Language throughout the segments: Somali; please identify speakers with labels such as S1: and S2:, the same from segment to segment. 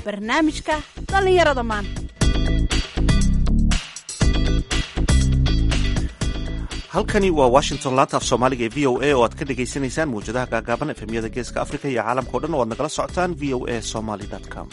S1: barnaamijka dhallinyarada maanta
S2: halkani waa washington laanta af soomaaliga ee v o a oo aad ka dhagaysanaysaan mawjadaha gaagaaban efemyada geeska afrika iyo caalamka o dhan oo aad nagala socotaan v o a somaly com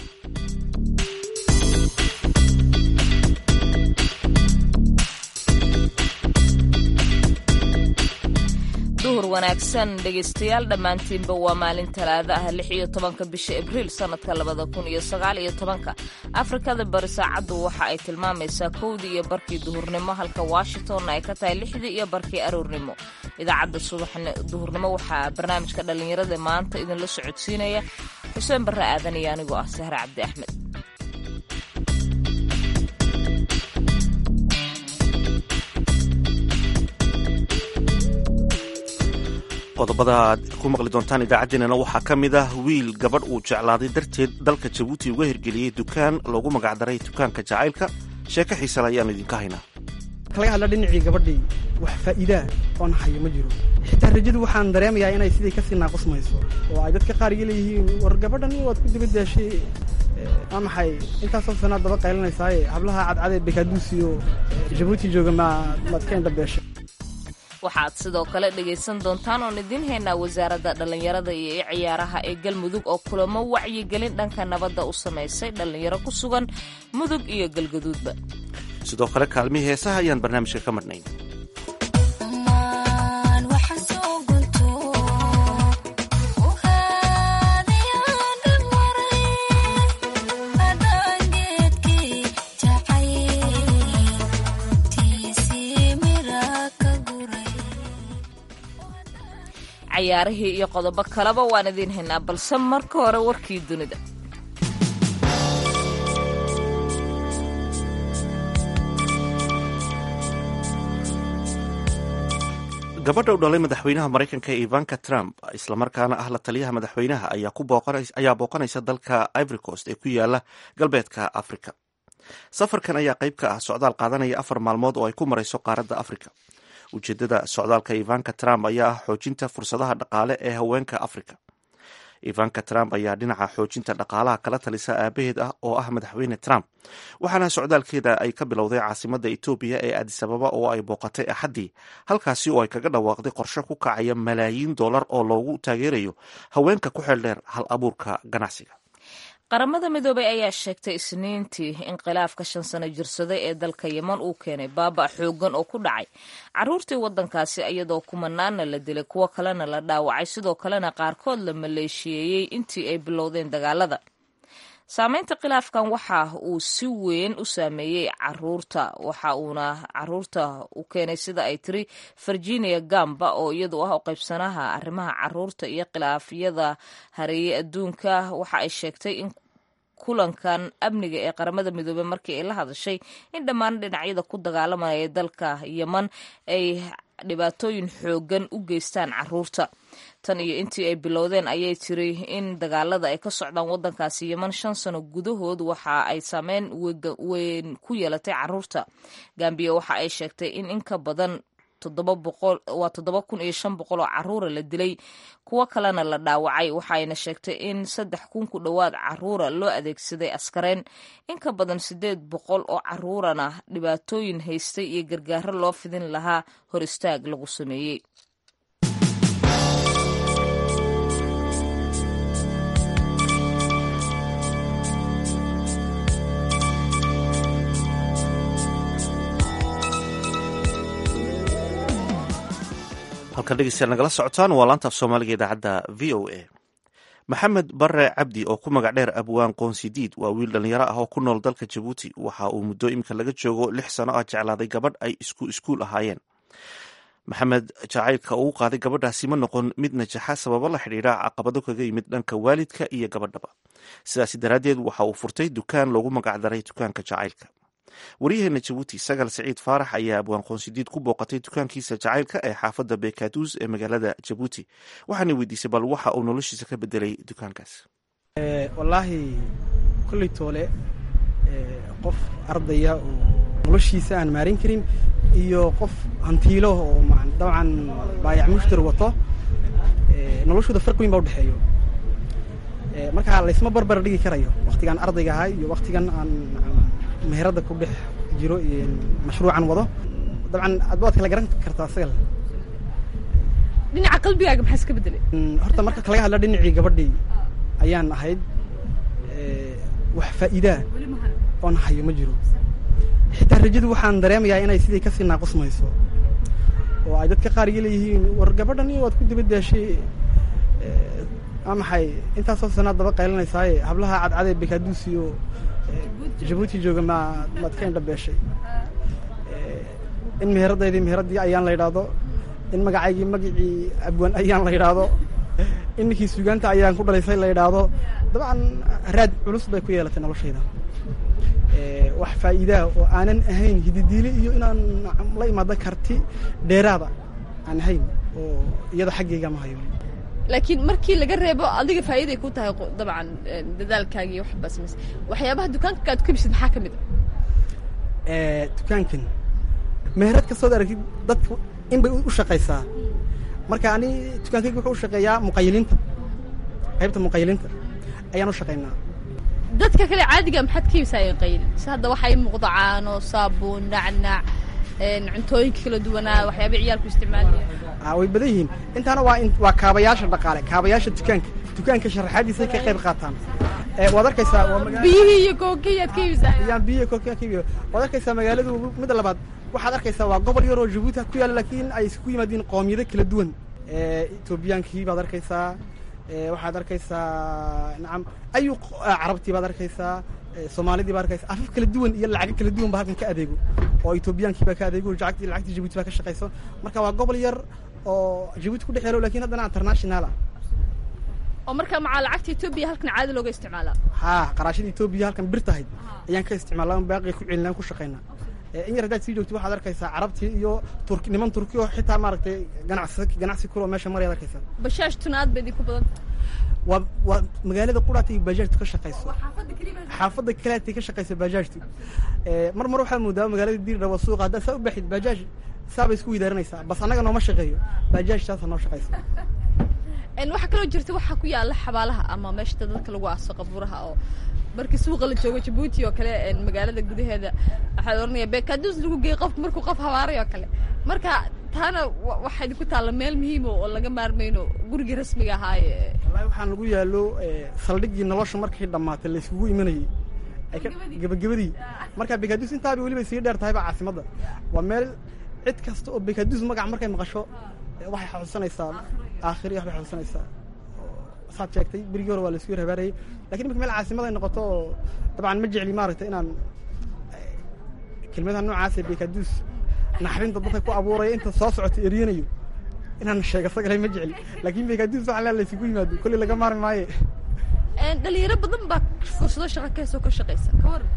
S3: duhur wanaagsan dhegaystayaal dhammaantiinba waa maalin talaado ah lix iyo tobanka bisha abriil sannadka labada kun iyo sagaal iyo tobanka afrikada bari saacaddu waxa ay tilmaamaysaa kowdii iyo barkii duhurnimo halka washingtonna ay ka tahay lixdii iyo barkii aroornimo idaacadda subax duhurnimo waxaa barnaamijka dhallinyarada maanta idinla socodsiinaya xuseen barre aadan iyo anigoo ah sahre cabdi axmed
S2: qodobada aad ku maqli doontaan idaacaddeenana waxaa ka mid ah wiil gabadh uu jeclaaday darteed dalka jabuuti uga hirgeliyey dukaan loogu magacdaray dukaanka jacaylka sheeko xiisale ayaanu idinka haynaa
S4: laga hadla dhinacii gabadhii wax faa'iidaa oon hayo ma jiro xitaa rajadu waxaan dareemayaa inay sidii kasii naaqusmayso oo ay dadka qaar iga leeyihiin war gabadhan waad ku dabadaashay waa maxay intaasoo sanaad daba qaylanaysaay hablaha cadcadee bekaduusiyo jabuuti jooga ma maad ka indhabeeshay
S3: waxaad sidoo kale dhegaysan doontaan oon idiin haynaa wasaaradda dhallinyarada iyo ciyaaraha ee galmudug oo kulamo wacyigelin dhanka nabadda u samaysay dhallinyaro ku sugan mudug iyo galgaduudba
S2: sidoo kale kaalmihii heesaha ayaan barnaamijka ka madhnayn
S3: cayaarihii iyo qodobo kaleba waan idiin haynaa balse marka hore warkii dunida
S2: gabadha u dhalay madaxweynaha maraykanka ee ivanka trump islamarkaana ah la taliyaha madaxweynaha ayaa booqanaysa dalka ivory coast ee ku yaala galbeedka africa safarkan ayaa qayb ka ah socdaal qaadanaya afar maalmood oo ay ku marayso qaaradda africa ujeedada socdaalka ivanka trump ayaa ah xoojinta fursadaha dhaqaale ee haweenka africa ivanka trump ayaa dhinaca xoojinta dhaqaalaha kala talisa aabaheed ah oo ah madaxweyne trump waxaana socdaalkeeda ay ka bilowday caasimada etoobiya ee adisababa oo ay booqatay axaddii halkaasi oo ay kaga dhawaaqday qorshe ku kacaya malaayiin dollar oo loogu taageerayo haweenka ku xeeldheer hal abuurka ganacsiga
S3: qaramada midoobay ayaa sheegtay isniintii in khilaafka shan sano jirsaday ee dalka yeman uu keenay baaba xoogan oo ku dhacay caruurtii waddankaasi iyadoo kumanaana la dilay kuwo kalena la dhaawacay sidoo kalena qaarkood la maleeshiyeeyey intii ay bilowdeen dagaalada saameynta khilaafkan waxa uu si weyn u saameeyey caruurta waxa uuna caruurta u keenay sida ay tiri virginia gamba oo iyadu ah u qaybsanaha arrimaha caruurta iyo khilaafyada hareeyey adduunka waxa ay sheegtay in kulankan amniga ee qaramada midoobey markii ay la hadashay in dhammaan dhinacyada ku dagaalamaya dalka yeman ay dhibaatooyin xoogan u geystaan caruurta tan iyo intii ay bilowdeen ayay tiri in dagaalada ay ka socdaan waddankaasi yeman shan sano gudahood waxa ay saameyn weyn ku yeelatay caruurta gambiya waxa ay sheegtay in in ka badan waa toddoba kun iyo shan boqol oo caruura la dilay kuwo kalena la dhaawacay waxayna sheegtay in saddex kun ku dhowaad caruura loo adeegsaday askareen in ka badan siddeed boqol oo caruurana dhibaatooyin haystay iyo gargaaro loo fidin lahaa hor istaag lagu sameeyey
S2: halkan dhegeystayaal nagala socotaan waa laanta af soomaaliga idaacadda v o a maxamed bare cabdi oo ku magac dheer abwaan qoonsidiid waa wiil dhallinyaro ah oo ku nool dalka jabuuti waxa uu muddo iminka laga joogo lix sano ah jeclaaday gabadh ay isku iskuul ahaayeen maxamed jacaylka uu qaaday gabadhaasi ma noqon mid najaxa sababo la xidhiidha caqabado kaga yimid dhanka waalidka iyo gabadhaba sidaasi daraaddeed waxa uu furtay dukaan loogu magacdaray dukaanka jacaylka waryaheena jabuuti sagal siciid faarax ayaa abwaan qoonsidiid ku booqatay dukaankiisa jacaylka ee xaafadda bekaduus ee magaalada jabuuti waxaana weydiisay bal waxa uu noloshiisa ka bedelay dukaankaas
S4: wallaahi kolley toole qof ardaya oo noloshiisa aan maarin karin iyo qof hantiilo oo dabcan baayac mushtar wato noloshooda farq weyn baa udhexeeyo markaa laysma barbar dhigi karayo waktigaan ardayga ahay iyo waktigan aan meheradda ku dhex jiro iyo mashruucan wado dabcan ad waad kala garan kartaa isaga
S1: dhinaca qalbigaaga maxaa iska bedelay
S4: horta marka laga hadla dhinacii gabadhii ayaan ahayd wax faa'iidaa oon hayo ma jiro xitaa rajadu waxaan dareemayaa inay sidii kasii naaqusmayso oo ay dadka qaar iga leeyihiin war gabadhan iyo waad ku dibadaashay waa maxay intaasoo sanaad daba qaylanaysaay hablaha cadcadee bekaduus iyo jabuuti jooga ma maad ka indhabeeshay in meheradaydii meheraddii ayaan la yidhaahdo in magacaygii magacii abwaan ayaan la yidhaahdo in ninkii sugaanta ayaan ku dhalaysay la yidhaahdo dabcan raad culus bay ku yeelatay noloshayda wax faa'iidaa oo aanan ahayn hididiile iyo inaan la imaado karti dheeraada aan ahayn oo iyada xaggayga ma hayo
S1: laakiin markii laga reebo adiga faa'iiday ku tahay dabcan dadaalkaagi iyo waxbaa samays waxyaabaha dukaanka aad ku ibisid maxaa ka mid
S4: a dukaankan meherad kastood aragtid dadka in bay u shaqaysaa marka ani dukaankayga wuxuu u shaqeeyaa muqayiliinta qaybta muqayiliinta ayaan u shaqaynaa
S1: dadka kale caadiga maxaad ka iibsaayeen qayl si hadda waxaa ii muuqda caano saabuun nacnac cuntooyinka kala duwanaa waxyaaba ciyaalku isticmaalaya
S4: way badan yihiin intaana waa waa kaabayaasha dhaqaale kaabayaasha dukaanka dukaanka sharaxaadiisay ka qayb qaataan waad arkaysaa
S1: biyihii iyo kookiyaad ka iibsaay
S4: yaan biyihi kookiya ka iibiyo waad arkaysaa magaaladu midda labaad waxaad arkaysaa waa gobol yaroo jabuuti ku yaalla laakiin ay isku yimaadiin qoomiyado kala duwan etoobiyaankii baad arkaysaa waxaad arkaysaa nacam ayu carabtii baad arkaysaa soomaalidii baad arkaysaa afaf kala duwan iyo lacago kala duwan ba halkan ka adeego oo etoobiyaankii baa ka adeego lacagtii lacagtii jabuuti baa ka shaqayso marka waa gobol yar oo jabuuti ku dhex yaalo lakin haddana international ah
S1: oo markaa macaa lacagta etoobiya halkan caadi looga isticmaalaa
S4: haa qaraashada etoobiya halkan bir tahayd ayaan ka isticmaalaa baaqi ku celinaan ku shaqaynaa in yar haddaad sii joogto waxaad arkaysaa carabtii iyo turk niman turki oo xitaa maaragtay ganacsi ganacsi kuloo meesha marayaad arkaysaa
S1: bashaash tunaad bay ku badan
S4: waa waa magaalada quraata iyo baajaajtu ka shaqayso xaafadda kaleatay ka shaqayso baajaajtu mar mar waxaa moodaa magaalada diirdhawa suuqa haddaad saa u baxid baajaaj saabay isku widaaranaysaa bas annaga nooma shaqeeyo baajaaj saasa noo shaqayso
S1: waxaa kaloo jirta waxaa ku yaala xabaalaha ama meesha dadka lagu aaso qabuuraha oo markii suuqa la joogo jabuuti oo kale magaalada gudaheeda waxaa la oranaya bekaduus lagu geeyey qofka markuu qof habaaray oo kale marka taana waxaa idinku taalla meel muhiima oo laga maarmayno gurigii rasmiga ahaaye
S4: wallahi waxaan lagu yaalo saldhiggii nolosha markay dhammaatay la iskugu imanayey ay ka gebagabadii marka bekaduus intaaba weliba sii dheer tahayba caasimadda waa meel cid kasta oo bekaduus magac markay maqasho waxay xusuusanaysaa aakhiri waxbay xusuusanaysaa saad sheegtay berigii hore waa la isku yar habaarayay lakin imika meel caasimad ay noqoto oo dabcan ma jecli maaragtay inaan kelmadaha noocaasa bekaduus naxrinta dadka ku abuuraya inta soo socota eriyanayo inaan sheega sagalay ma jecli laakin bekaduus waxaa lea la isugu yimaado kolley laga maarmi maaye
S1: dhalinyaro badan baa fursado shaqa kaasoo ka shaqaysa ka waran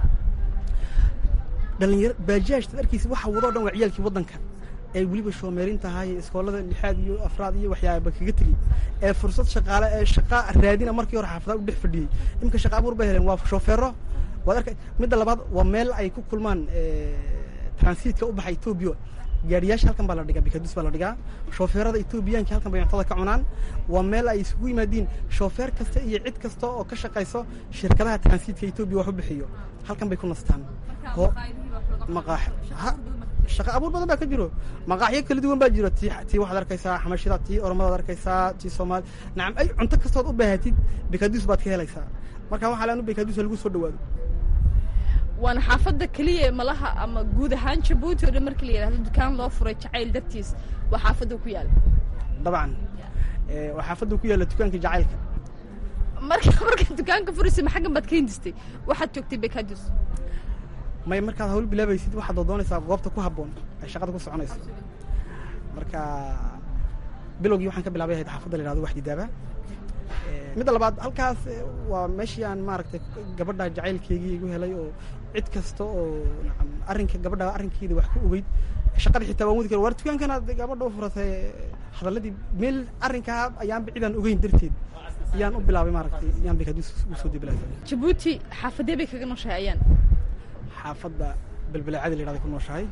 S4: dhalinyaro baajaajta arkiisa waxa wado o dhan waa ciyaalkii waddanka ee weliba shoomeerin tahay iskoolada lixaad iyo afraad iyo waxyaaba kaga tegey ee fursad shaqaale ee shaqa raadina markii hore xaafadaha u dhex fadhiyey iminka shaqa abuur bay heleen waa shoofeero waad arka midda labaad waa meel ay ku kulmaan transiitka u baxa etoobiya gaariyaasha halkan baa la dhigaa bikaduus baa la dhigaa shoofeerada etoobiyaanka halkan bay cuntada ka cunaan waa meel ay isugu yimaadiin shoofeer kasta iyo cid kasta oo ka shaqayso shirkadaha transiitka etoobiya wax u bixiyo halkan bay ku nastaan maqaax shaqa abuur badan baa ka jiro maqaaxyo kala duwan baa jiro ti tii waxaad arkaysaa xamashida tii oromadaad arkaysaa tii soomaali nacam ay cunto kastood u baahatid bekaduus baad ka helaysaa marka waxaa leanu bekaduus lagu soo dhawaado
S1: waana xaafadda keliya malaha ama guud ahaan jabuuti oo dhan markii la yidhahdo dukaan loo furay jacayl dartiis waa xaafadda ku yaala
S4: dabcan waa xaafadda ku yaalla dukaanka jacaylka
S1: marka marka dukaanka furaysa maxaggan baad ka hindistay waxaad joogtay bekaduus
S4: may markaad hawl bilaabaysid waxaad doonaysaa goobta ku habboon ay shaqada ku soconayso marka bilowgii waxaan ka bilaabay ahayd xaafadda la yhahdo wax didaaba midda labaad halkaas waa meeshii aan maaragtay gabadha jacaylkeygii igu helay oo cid kasta oo nacam arrinka gabadha arrinkeeda wax ka ogeyd shaqada xitaa waan wadi kara waar dukaankanaad gabadha u furatay hadalladii meel arrinkaa ayaanba cidaan ogeyn darteed ayaan u bilaabay maaragtay ayaan bekaduus u soo debilaasay
S1: jabuuti xaafadee bay kaga nooshahay ayaan
S4: xaafadda belbeleecada la yhahday ku nooshahay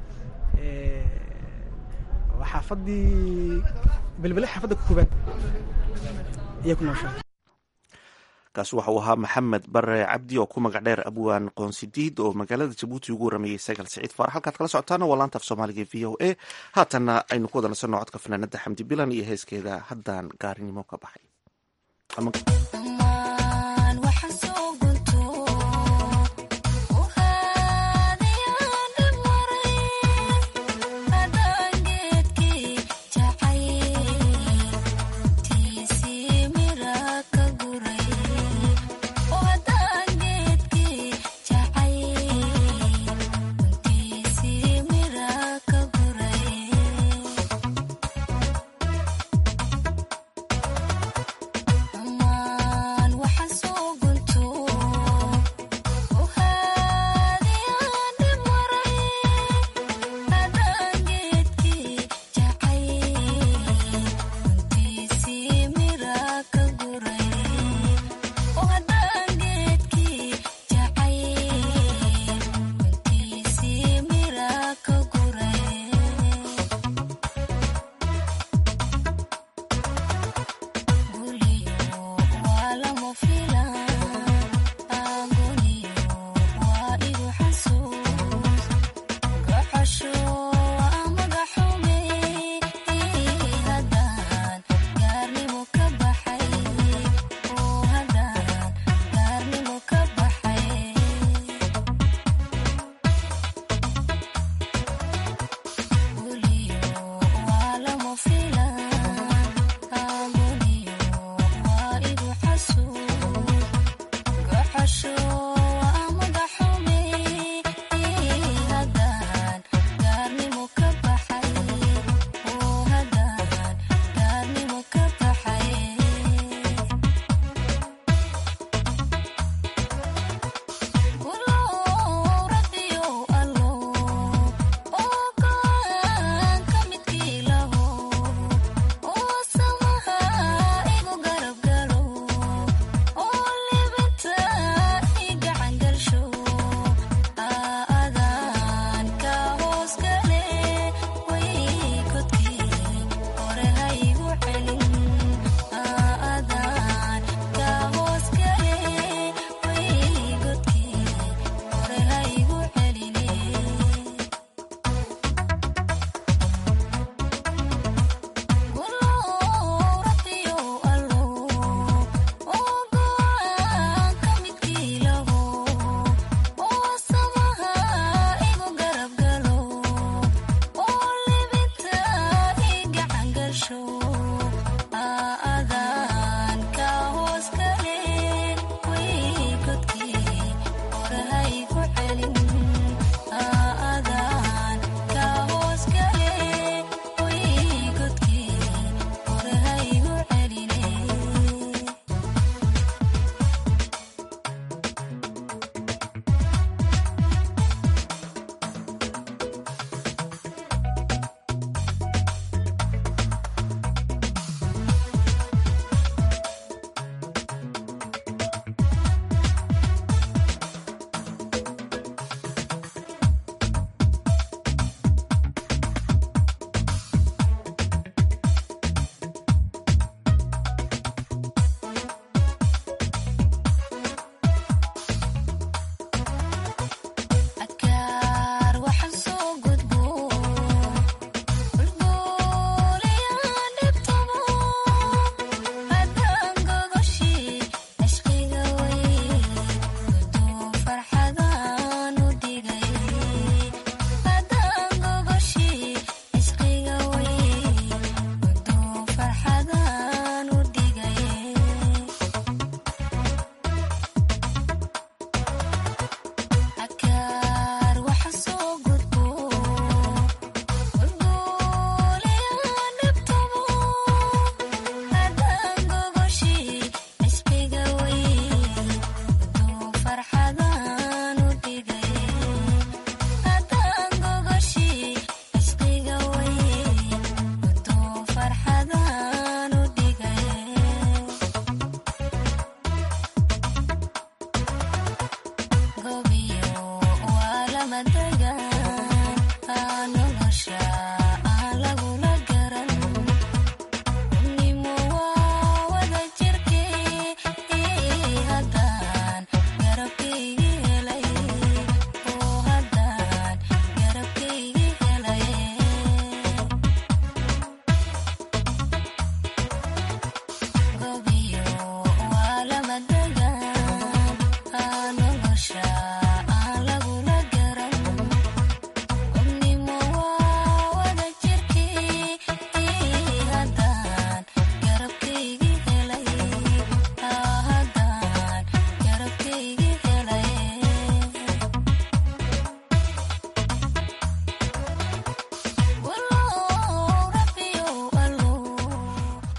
S4: waa xaafaddii belbele xaafadda koobaad ayay ku nooshahay
S2: kaasi waxa uu ahaa maxamed bare cabdi oo ku magac dheer abwaan qoonsidiid oo magaalada jabuuti ugu warameeyey sagal siciid faarax halkaad kala socotaana waa laanta af soomaaliga v o a haatanna aynu ku wada nasanno codka fanaanada xamdi bilan iyo heeskeeda haddaan gaarinimo ka baxay
S5: Mama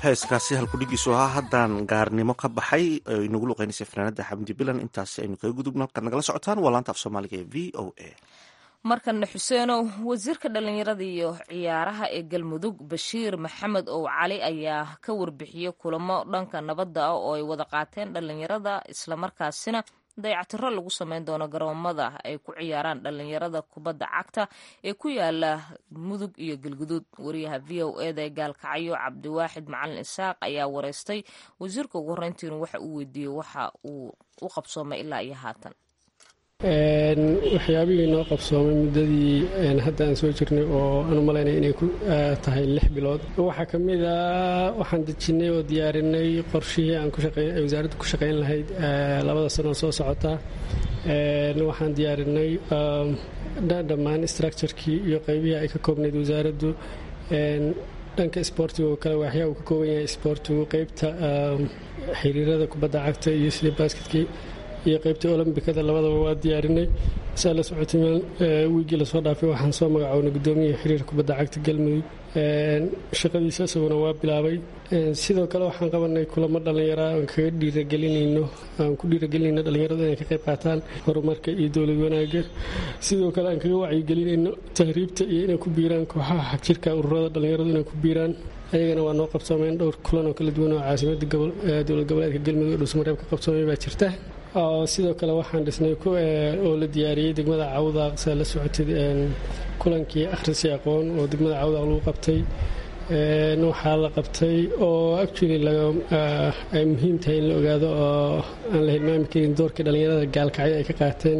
S2: heeskaasi halkudhigiisu ahaa haddaan gaarnimo ka baxay oo inagu luqeynaysay fanaanada xamdi bilan intaasi aynu kaga gudubno halkaad nagala socotaan waa laanta af soomaaliga ee v o a
S3: markana xuseenow wasiirka dhallinyarada iyo ciyaaraha ee galmudug bashiir maxamed ow cali ayaa ka warbixiyey kulamo dhanka nabadda ah oo ay wada qaateen dhallinyarada islamarkaasina dayactiro lagu sameyn doono garoomada ay ku ciyaaraan dhallinyarada kubadda cagta ee ku yaala mudug iyo galguduud wariyaha v o eda ee gaalkacyo cabdiwaaxid macalin isaaq ayaa wareystay wasiirka ugu horreyntiina waxa uu weydiiyey waxa uu u qabsoomay ilaa iyo haatan
S5: waxyaabihii noo qabsoomay muddadii hadda aan soo jirnay oo aan u malaynay inay ku tahay lix bilood waxaa ka mid a waxaan dejinnay oo diyaarinay qorshihii aan ay wasaaradda ku shaqayn lahayd labada sanoo soo socota waxaan diyaarinay dhammaan structurekii iyo qaybihii ay ka koobnayd wasaaraddu dhanka isboortiga oo kale waxyaa uu ka kooban yahay isboortigu qaybta xiriirada kubadda cagta iyo sida basketkii iyo qaybta olombikada labadaba waa diyaarinay saa la socotay meel wiigii lasoo dhaafay waxaan soo magacownay guddoomiyaha xiriirka kubadda cagta galmudug shaqadiisa isaguna waa bilaabay sidoo kale waxaan qabanay kulamo dhallinyara aan kaga dhiiragelinayno aan ku dhiiragelinayno dhallinyaradu inay ka qayb qaataan horumarka iyo dowlad wanaagga sidoo kale aan kaga wacyigelinayno tahriibta iyo inay ku biiraan kooxaha xagjirka ururada dhallinyaradu inay ku biiraan ayagana waa noo qabsoomeen dhowr kulan oo kala duwan oo caasimada dowlad goboleedka galmudug ee dhuusmareeb ka qabsoomay baa jirta sidoo kale waxaan dhisnay oo la diyaariyey degmada cawdaaq saa la socotay kulankii akhrisi aqoon oo degmada cawdaaq lagu qabtay waxaa la qabtay oo actually ay muhiim tahay in la ogaado oo aan la hilmaami karin doorkii dhallinyarada gaalkacyo ay ka qaateen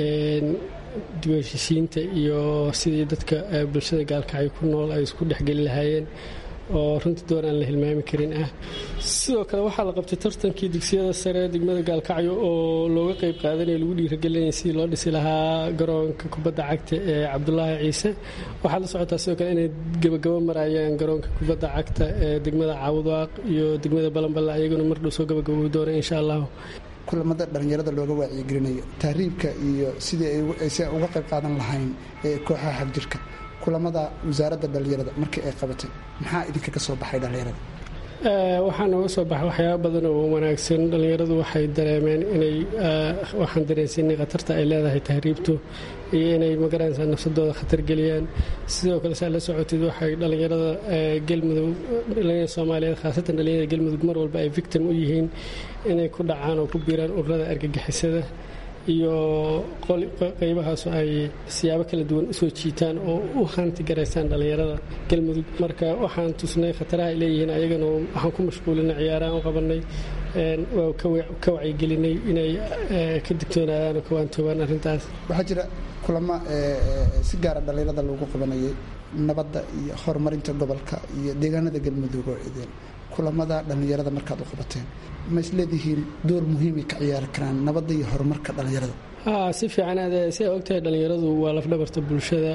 S5: dibheshisiinta iyo sidii dadka bulshada gaalkacyo ku nool ay isku dhexgeli lahaayeen oo runtii door aan la hilmaami karin ah sidoo kale waxaa la qabtay tartankii dugsiyada sare degmada gaalkacyo oo looga qayb qaadanaya lagu dhiiragelinaya sidii loo dhisi lahaa garoonka kubadda cagta ee cabdulaahi ciise waxaa la socotaa sidoo kale inay gebagabo marayaan garoonka kubadda cagta ee degmada cawdaaq iyo degmada balanballe ayaguna mar dhow soo gabagabowi doona insha allahu
S6: kulamada dhallinyarada looga wacyigelinayo tahriibka iyo sidii aysi uga qayb qaadan lahayn ee kooxaha xagjirka kulamada wasaaradda dhallinyarada markii ay qabatay maxaa idinka ka soo baxay dhallinyarada
S5: waxaa nooga soo baxay waxyaaba badan oo wanaagsan dhallinyaradu waxay dareemeen inay waxaan dareensiinay khatarta ay leedahay tahriibtu iyo inay magaranaysaa nafsadooda khatar geliyaan sidoo kale saa la socotid waxay dhallinyarada galmudug dhallinyarada soomaaliyeed khaasatan dhallinyarada galmudug mar walba ay victim u yihiin inay ku dhacaan oo ku biiraan ururada argagixisada iyo qaybahaas ay siyaabo kala duwan usoo jiitaan oo u hanti garaysaan dhallinyarada galmudug marka waxaan tusnay khataraha ay leeyihiin ayagana waxaan ku mashquulinay ciyaarahaan u qabanay waa ka wacyigelinay inay ka digtoonaadaan oo ka waantoobaan arrintaas
S6: waxaa jira kulamo si gaara dhallinyarada loogu qabanayay nabadda iyo horumarinta gobolka iyo deegaanada galmudug oo idin kulamada dhallinyarada markaad u qabateen ma isleedihiin door muhiimay ka ciyaari karaan nabadda iyo horumarka dhallinyarada
S5: si fiican aad si ay ogtahay dhallinyaradu waa lafdhabarta bulshada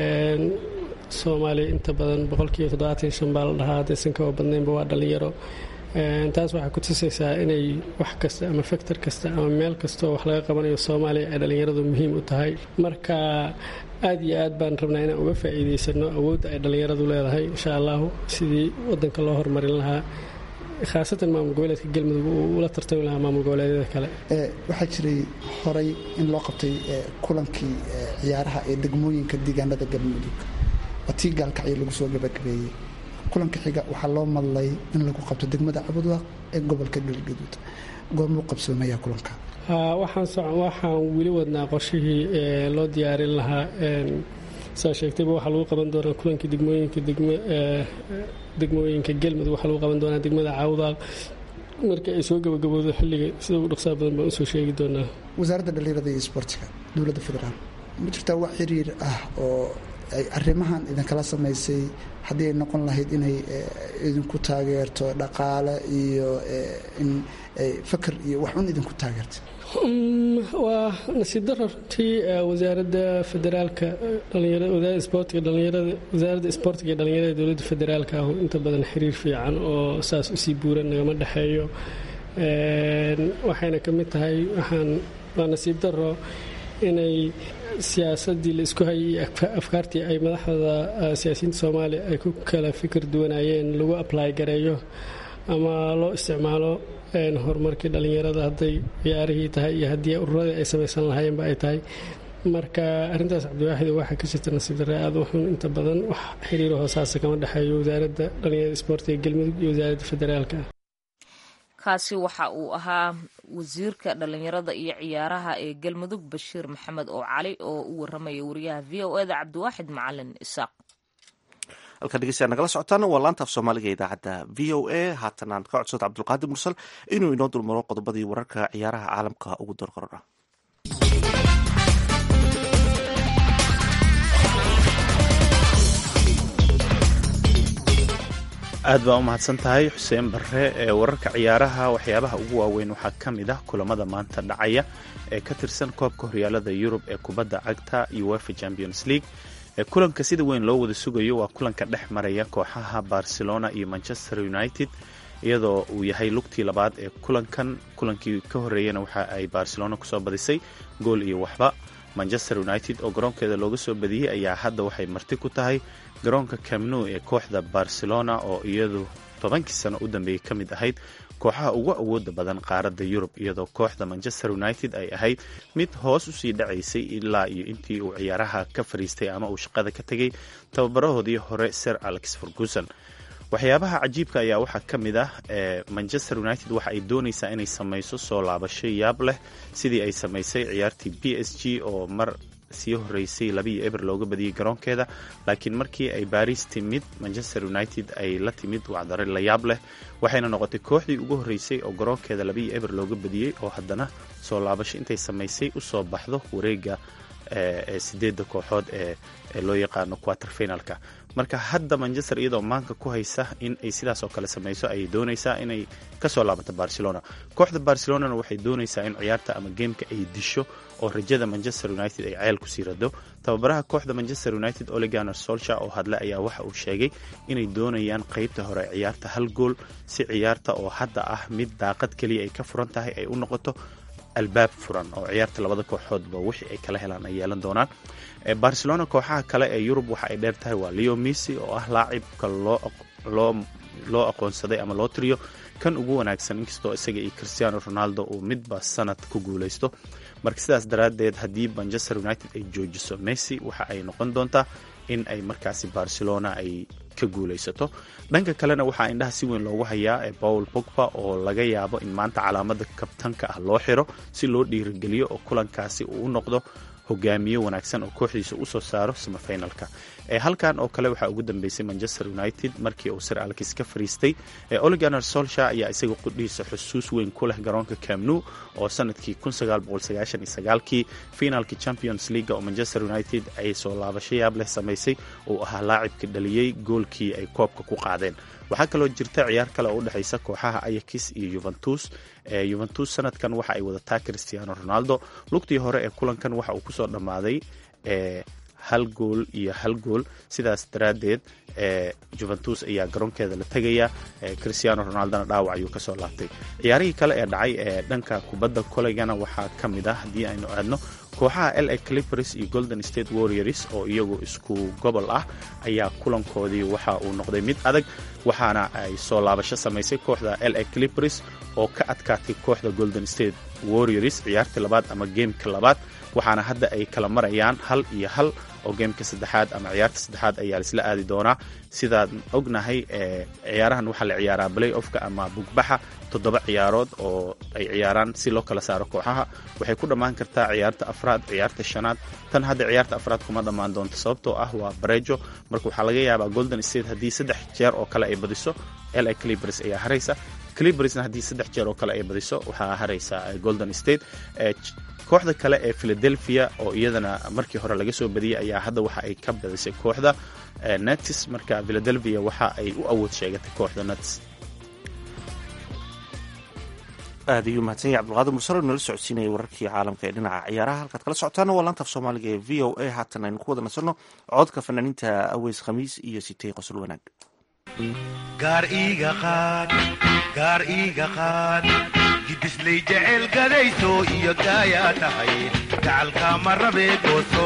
S5: soomaaliya inta badan boqolkiiba toddobaatan shan baa la dhahaa haddaysan kaba badnaynba waa dhallinyaro taas waxay ku tusaysaa inay wax kasta ama faktor kasta ama meel kasta oo wax laga qabanayo soomaaliya ay dhallinyaradu muhiim u tahay marka aad iyo aad baan rabnaa inaan uga faa'iidaysano awoodda ay dhallinyaradu leedahay insha allahu sidii wadanka loo horumarin lahaa khaasatan maamul goboleedka galmudug uu ula tartami lahaa maamul goboleedyada kale
S6: waxaa jiray horay in loo qabtay kulankii ciyaaraha ee degmooyinka deegaanada galmudug waa tii gaalkacyo lagu soo gabagabeeyey kulanka xiga waxaa loo madlay in lagu qabto degmada cabudwaaq ee gobolka galgaduud goormuu qabsoomaya kulanka
S5: waxaan weli wadnaa qorshihii loo diyaarin lahaa saa sheegtayba waxaa lagu qaban doonaa kulankii degmooyinka degmooyinka galmudug waxaa lagu qaban doonaa degmada cawdaaq marka ay soo gabagaboodo xilliga sida ugu dhaqsaa badan baan usoo sheegi doonaa
S6: wasaaradda dhallinyarada iyo isboortiga dowladda federaal ma jirtaa wax xiriir ah oo ay arrimahan idinkala samaysay haddii ay noqon lahayd inay idinku taageerto dhaqaale iyo in fakar iyo wax un idinku taageerto
S5: waa nasiib daro runtii wasaaradda federaalka wasaaradda isboortiga dhalinyarada wasaaradda isboortiga iyo dhalinyarada dowladda federaalka ah inta badan xiriir fiican oo saas usii buuran nagama dhexeeyo waxayna ka mid tahay waxaan waa nasiib daro inay siyaasadii la isku hayay afkaartii ay madaxda siyaasiyiinta soomaaliya ay ku kala fikir duwanaayeen lagu ablay gareeyo ama loo isticmaalo horumarkii dhallinyarada hadday ciyaarihii tahay iyo haddii ururadii ay samaysan lahaayeenba ay tahay marka arrintaas cabdiwaaxid waxaa ka jirta nasiib darre aad wuxuun inta badan wax xiriiro hoosaasa kama dhexeeyo wasaaradda dhallinyarada isboortiga galmudug iyo wasaaradda federaalka
S3: kaasi waxa uu ahaa wasiirka dhallinyarada iyo ciyaaraha ee galmudug bashiir maxamed oo cali oo u waramaya wariyaha v o eda cabdiwaaxid macalin isaaq
S2: halkaa dhegeystayaa nagala socotaan waa laanta af soomaaliga idaacadda v o a haatan aan ka codsado cabdulqaadir mursal inuu inoo dulmaro qodobadii wararka ciyaaraha caalamka ugu dorqorora
S7: aad baa u mahadsan tahay xuseen barre ee wararka ciyaaraha waxyaabaha ugu waaweyn waxaa ka mid ah kulamada maanta dhacaya ee ka tirsan koobka horyaalada yurub ee kubadda cagta uefa champions league kulanka sida weyn loo wada sugayo waa kulanka dhex maraya kooxaha barcelona iyo manchester united iyadoo uu yahay lugtii labaad ee kulankan kulankii ka horeeyana waxa ay barcelona kusoo badisay gool iyo waxba manchester united oo garoonkeeda looga soo badiyey ayaa hadda waxay marti ku tahay garoonka camnu ee kooxda barcelona oo iyadu tobankii sano u dambeeyey ka mid ahayd kooxaha ugu awooda badan qaaradda yurub iyadoo kooxda manchester united ay ahayd mid hoos usii dhacaysay ilaa iyo intii uu ciyaaraha ka fariistay ama uu shaqada ka tegay tababarahoodii hore sir alex ferguson waxyaabaha cajiibka ayaa waxaa ka mid ah manchester united waxa ay doonaysaa inay samayso soo laabasho yaab leh sidii ay samaysay ciyaartii b s g oo mar sii horeysay labiiyo eber looga badiyey garoonkeeda laakiin markii ay baris timid manchester united ay la timid wacdare la yaab leh waxayna noqotay kooxdii ugu horreysay oo garoonkeeda labiiyo eber looga badiyey oo haddana soo laabasho intay samaysay usoo baxdo wareega ee sideedda kooxood ee loo yaqaano quater finalka marka hadda manchester iyadoo maanka ku haysa in ay sidaas oo kale samayso ayay doonaysaa inay kasoo laabato barcelona kooxda barcelonana waxay doonaysaa in ciyaarta ama geemka ay disho oo rajada manchester united ay ceel kusii rado tababaraha kooxda manchester united oleganer solsha oo hadle ayaa waxa uu sheegay inay doonayaan qeybta hore ciyaarta hal gool si ciyaarta oo hadda ah mid daaqad keliya ay ka furan tahay ay u noqoto albaab furan oo ciyaarta labada kooxoodba wixii ay kala helaan ay yeelan doonaan barcelona kooxaha kale ee yurub waxa ay dheer tahay waa leo missy oo ah laacibka loo aqoonsaday ama loo tiriyo kan ugu wanaagsan inkastoo isaga iyo cristiano ronaldo uu midba sanad ku guulaysto marka sidaas daraaddeed haddii manchester united ay joojiso messi waxa ay noqon doontaa in ay markaasi barcelona ay ka guulaysato dhanka kalena waxaa indhaha si weyn loogu hayaa paul pogba oo laga yaabo in maanta calaamada kabtanka ah loo xiro si loo dhiirigeliyo oo kulankaasi uu u noqdo hogaamiye wanaagsan oo kooxdiisa usoo saaro samafinalka halkan oo kale waxaa ugu dambeysay manchester united markii uu sir alkis ka fariistay oliganer solsha ayaa isaga qudhiisa xusuus weyn ku leh garoonka camnu oo sanadkii kii finaalkii champions league oo manchester united ay soo laabasho yaab leh samaysay uu ahaa laacibka dhaliyey goolkii ay koobka ku qaadeen waxaa kaloo jirta ciyaar kale oo udhexaysa kooxaha ayakis iyo yuventus yuventus sanadkan waxa ay wadataa cristiano ronaldo lugtii hore ee kulankan waxa uu kusoo dhammaaday hal gool iyo hal gool sidaas daraaddeed juventus ayaa garoonkeeda la tegaya cristiano ronaldona dhaawac ayuu kasoo laabtay ciyaarihii kale ee dhacay ee dhanka kubadda koleygana waxaa ka mid ah haddii aynu aadno kooxaha la clippers iyo golden state warriors oo iyagu isku gobol ah ayaa kulankoodii waxa uu noqday mid adag waxaana ay soo laabasho samaysay kooxda la clippers oo ka adkaatay kooxda golden state warriors ciyaartii labaad ama geemka labaad waxaana hadda ay kala marayaan hal iyo hal oo geemka saddexaad ama ciyaarta saddexaad ayaa laisla aadi doonaa sidaan ognahay ciyaarahan waxaa la ciyaaraa play offka ama bugbaxa toddoba ciyaarood oo ay ciyaaraan si loo kala saaro kooxaha waxay ku dhammaan kartaa ciyaarta afraad ciyaarta shanaad tan hadda ciyaarta afraad kuma dhammaan doonto sababtoo ah waa barejo marka waxaa laga yaabaa golden state haddii saddex jeer oo kale ay badiso la clibers ayaa haraysa clibersna haddii saddex jeer oo kale ay badiso waxaa haraysa golden state kooxda kale ee philadelphia oo iyadana markii hore laga soo badiyey ayaa hadda waxa ay ka badisay kooxda netis marka philadelphia waxa ay u awood sheegatay kooxda nets
S2: aad ayuu mahadsan yahay cabdulqaadir mursalo nala socodsiinaya wararkii caalamka ee dhinaca ciyaaraha halkaad kala socotaana waa laantaaf soomaaliga ee v o a haatan aynu ku wada nasanno codka fanaaniinta aweys khamiis iyo sitey qosol wanaag
S8: gaar iiga qaad gaar iiga qaad gidislay jecel gadayso iyo gaayaa tahay gacalka ma rabee gooso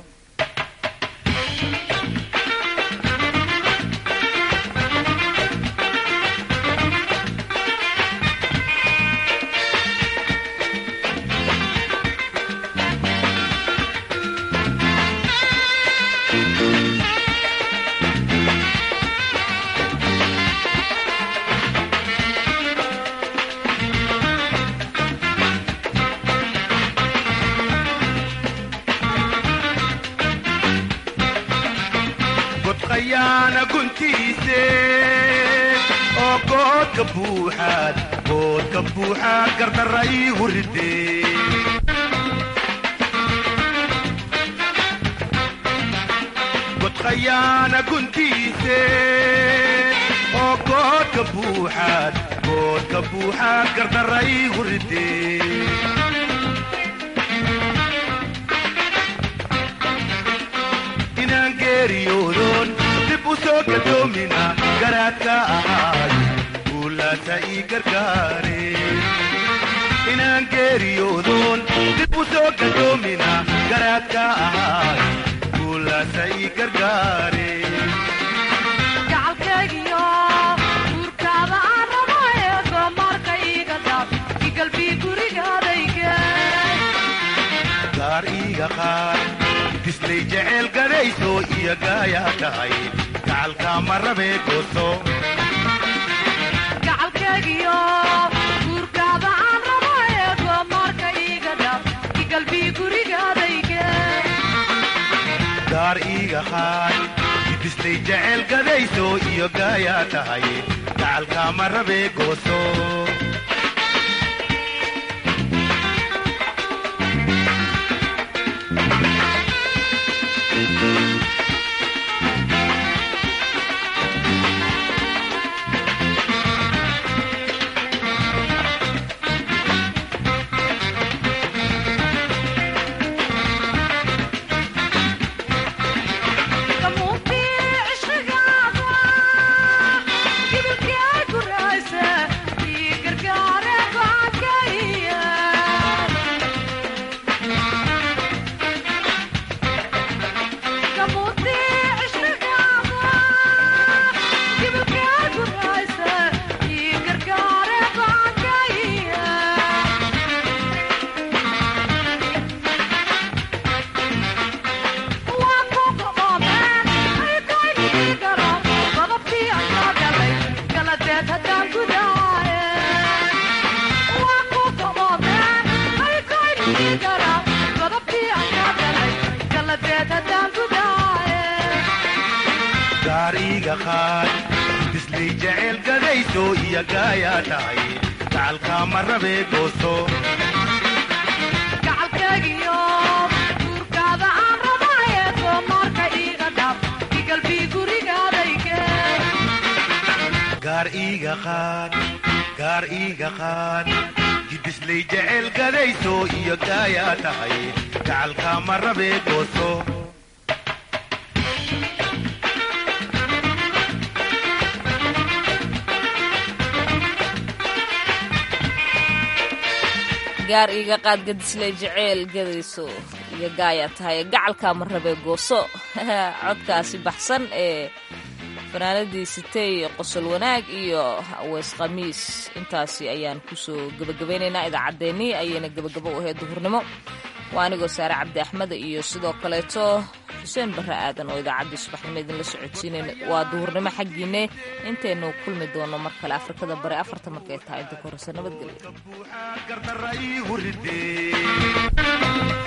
S8: godqayaana guntiise oo goodka buuxaad goodka buuxaad gardarra ii huridee godqayaana guntiise oo goodka buuxaad goodka buuxaad gardarra ii huridee inaan geeriyoodoon dib u soo gadoomina garaadka ahaay guulaasa ii gargaare inaan geeriyoodoon dib u soo gadoomina garaadka ahaay guulaasa ii gargaare
S9: gacalkaygiyo guurkaada aan rabo eego marka iiga daab igalbii gurigaadayge
S8: gaar iiga qaad dislay jecel gadayso iyo gaayaa tahay gacalka ma rabee gooso
S9: gacalkaygiyo guurkaada aan rabo eego marka iiga daab igalbii gurigaadayge
S8: gaar iiga qaad dislay jecel gadayso iyo gaayaa tahay gacalka ma rabee gooso
S9: kamuuntii cishrigaada gibilkii ay gurayse ii gargaare go'aankaiya kamuuntii cishrigaada gibilkii ay gurayse ii gargaare go'aankaiya
S8: gaar iiga qaad dislay jecel gadayso iyo gaayaa tahay gacalka ma rabee gooso
S9: gacalkaygiyo guurkaada aan rabayeego marka iiga dhab igalbii gurigaadayge
S8: gaar iiga qaad gaar iiga qaad gidislay jecel gadayso iyo gaayaa tahay gacalka ma rabee gooso
S3: gaar iiga qaad gadisley jeceel gadayso iyo gaaya tahay gacalkaa ma rabee gooso codkaasi baxsan ee fanaanadii sitey qosol wanaag iyo aweys khamiis intaasi ayaan kusoo gebagabaynaynaa idaacaddeenii ayayna gebagabo u ahayd duhurnimo waa anigoo saare cabdi axmed iyo sidoo kaleeto xuseen barre aadan oo idaacaddii subaxnimo idinla socodsiinayn waa duhurnimo xaggiinne intaynu kulmi doono mar kale afrikada bari afarta markay tahay inta ka horreysa nabadgelyo
S8: gardarra ii huridee